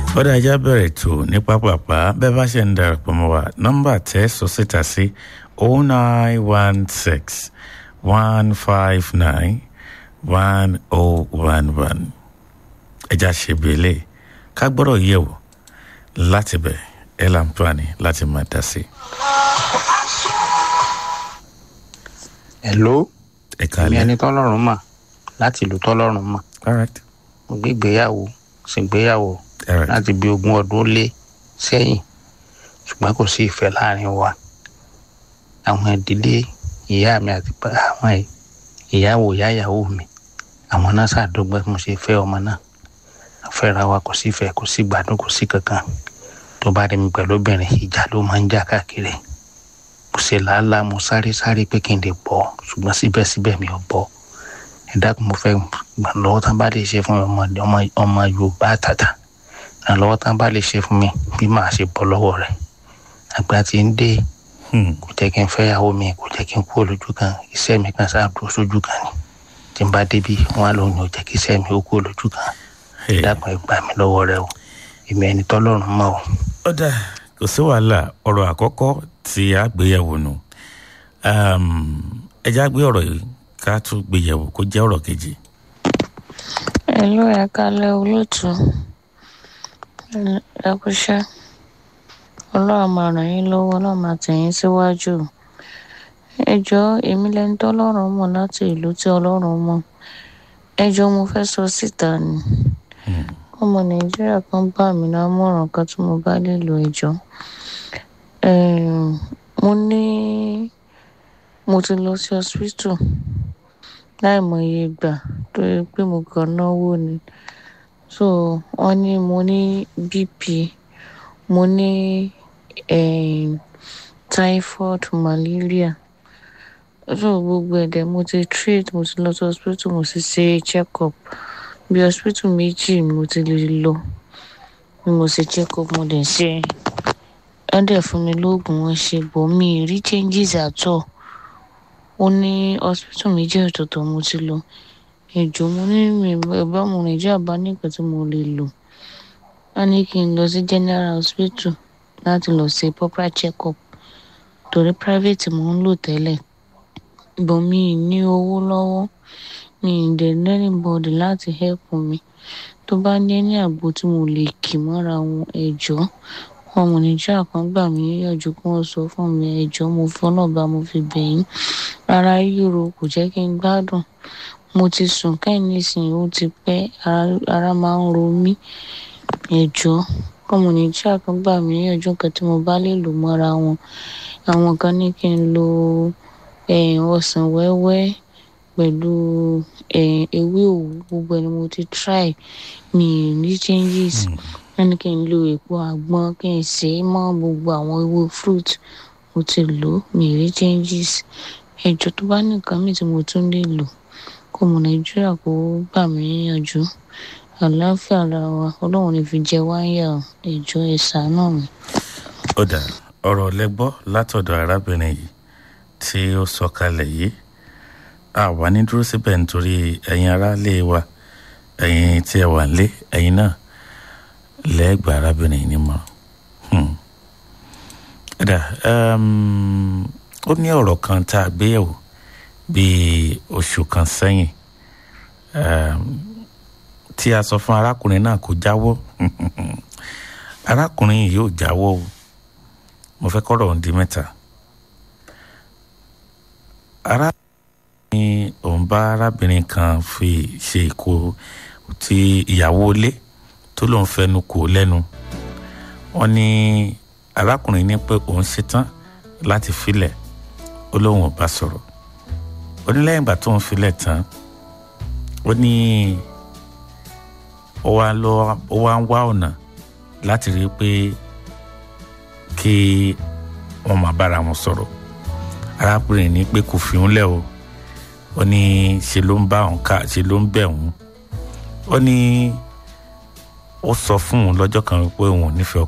kódà ẹja bẹ̀rẹ̀ tó ní pápápá bẹ́ẹ̀ bá ṣe ń darapọ̀ mọ́ wa nọ́mbà tẹ́ sọ síta sí oh nine one six one five nine one oh one one ẹja ṣe bèlè ká gbọ́dọ̀ yẹ̀ wò láti bẹ̀ ẹ̀ láǹfààní láti máa dá sí. hello ẹ̀ka èmi lẹ́ ẹni tọ́lọ́run mà láti ìlú tọ́lọ́run mà all right mo gbé ìgbéyàwó ṣègbéyàwó all right láti bí ogún ọdún ó lé sẹ́yìn ṣùgbọ́n kò sí ìfẹ́ láàrin wa àwọn ìdílé ìyá mi àti bá- àwọn ì- ìyàwó ìyá ìyàwó mi àwọn náà ṣàdọ́gba mo ṣe fẹ́ ọmọ náà àfẹ́ra wa kò sí ìfẹ́ kò sí gbádùn kò sí kankan tó bá rí mi pẹ̀lú obìnrin ìjà ló máa ń jà káàkiri mo ṣe làálàá mo sáré sáré pé kí n lè bọ́ ṣùgbọ́n síbẹ̀síbẹ̀ mi ò bọ́ ẹ dákun mo fẹ́ gbà lọ́wọ́ tán bá lè ṣe fún mi ọmọ ọmọ ọmọ yorùbá àtàtà ìrànlọ́wọ́ tán bá lè ṣe fún mi bí màá ṣe bọ́ lọ́wọ́ rẹ̀ àgbà tí ń dé Hmm. kò jẹ́ kí n fẹ́ ìyàwó mi kò jẹ́ kí n kúrò lójú kan iṣẹ́ mi kan sáà dúró sójú kan ni tí n bá débi wọn á lóun ò jẹ́ kí iṣẹ́ mi ó kúrò lójú kan Hey. dákun ẹ gbà mí lọ́wọ́ rẹ o èmi ẹni tọ́lọ́run mọ́ o. ó dà kò sí wàhálà ọ̀rọ̀ àkọ́kọ́ tí a gbéyẹ̀wò nù ẹja gbé ọ̀rọ̀ yìí ká tún gbéyẹ̀wò kó jẹ́ ọ̀rọ̀ kejì. Hello, ẹ kálẹ́ olóòtú. Ẹ kúṣẹ́. Ọlọ́run máa ràn yín lọ́wọ́, Ọlọ́run máa tẹ̀ yín síwájú. Ẹ jọ̀ọ́ èmi lẹni tọ́lọ́run mọ̀ láti ìlú tí Ọlọ́run mọ̀. Ẹ jọ̀ọ́ mo fẹ́ sọ síta ni. Ọmọ Nàìjíríà kan bá mi lámọ̀ràn kan tí mo bá lè lo ẹjọ́. Mo ní mo ti lọ sí hospital láìmọye ìgbà tó yẹ pé mo kàn náwó ni so wọn ní mo ní bp mo ní um, typhoid malaria so gbogbo ẹ̀dẹ̀ mo ti treat mo ti lọ sí hospital mo ti ṣe check up bí hospital méjì mo ti lè lọ bí mo ṣe check up mo dẹ̀ ṣe wọ́n dẹ̀ fún mi lóògùn wọn ṣe bọ̀ mi ì rí changes at all ó ní hospital méjì ọ̀tọ̀ọ̀tọ̀ mo ti lọ ẹjọ mo ní mi bá mo nàìjíríà bá nìkan tí mo lè lò wọn ní kí n lọ sí general hospital láti lọ ṣe proper check up torí private mo ń lò tẹ́lẹ̀ bọ̀ mi ì ní owó lọ́wọ́ mi ì dẹ̀ ní anybody láti help mi tó bá ní ní àgbo tí mo lè kì mọ́ra wọn ẹ̀jọ́ ọmọ nàìjíríà kan gbà mí níyànjú kí wọ́n sọ fún mi ẹ̀jọ́ mo fọlọ́ba mo fi bẹ̀yìn ara ríro kò jẹ́ kí n gbádùn mo ti sùn kẹ́yìn nísìnyí ó ti pẹ́ ara- ara máa ń ro mí ẹ̀jọ́ ọmọ nàìjíríà kan gbà mí níyànjú kan tí mo bá lè lò mọ́ra wọn àwọn kan ní kí n lo eh, ọsàn wẹ́wẹ́ pẹ̀lú eh, ewé òwú gbogbo ẹni mo ti try mi ì ní changes wọ́n ní kí n lo èpo àgbọn kí n sè é mọ́ gbogbo àwọn ewé fruit mo ti lò ó mi ì rí changes ẹ̀jọ̀ tó bá ní nǹkan míì tí mo tún lè lò kó ọmọ nàìjíríà kó gbà mí níyànjú àlàáfíà ara wa ọlọ́run ní fi jẹ wáyà ẹ̀jọ̀ ẹ̀ ṣàánú mi. ó dà ọ̀rọ̀ lẹ́gbọ́ látọ̀dọ̀ arábìnrin yìí tí ó sọ kalẹ̀ yìí a wà ní dúró síbẹ̀ nítorí ẹ̀yin aráalé wa ẹ̀yin tí ẹ wà nílé ẹ̀yin náà lẹ́gbàá arábìnrin yìí nímọ̀ràn. Hmm. ó dà um, ó ní ọ̀rọ̀ kan tá a gbé yẹ̀wò bíi oṣù kan sẹ́yìn um, tí a sọ fún arákùnrin náà kó jáwọ́ arákùnrin yìí yóò jáwọ́ o mo fẹ́ kọ́rọ̀ ọ̀hún di mẹ́ta. arábìnrin òun bá arábìnrin kan fi ṣe ìkó tí ìyàwó ilé tó lóun fẹnu kò lẹ́nu wọ́n ní arákùnrin ní pé òun ṣetán láti filẹ̀ ó lóun ò bá sọ̀rọ̀ ó ní lẹ́yìn ìgbà tóun filẹ̀ tán ó ní ó wá lọ ó wá ń wá ọ̀nà láti rí i pé kí wọn máa bára wọn sọ̀rọ̀ arákùnrin ní pé kò fi òun lẹ̀ o ó ní ṣe ló ń bá òun ká ṣe ló ń bẹ̀ òun ó ní ó sọ fún òun lọ́jọ́ kan pé òun ò nífẹ̀ẹ́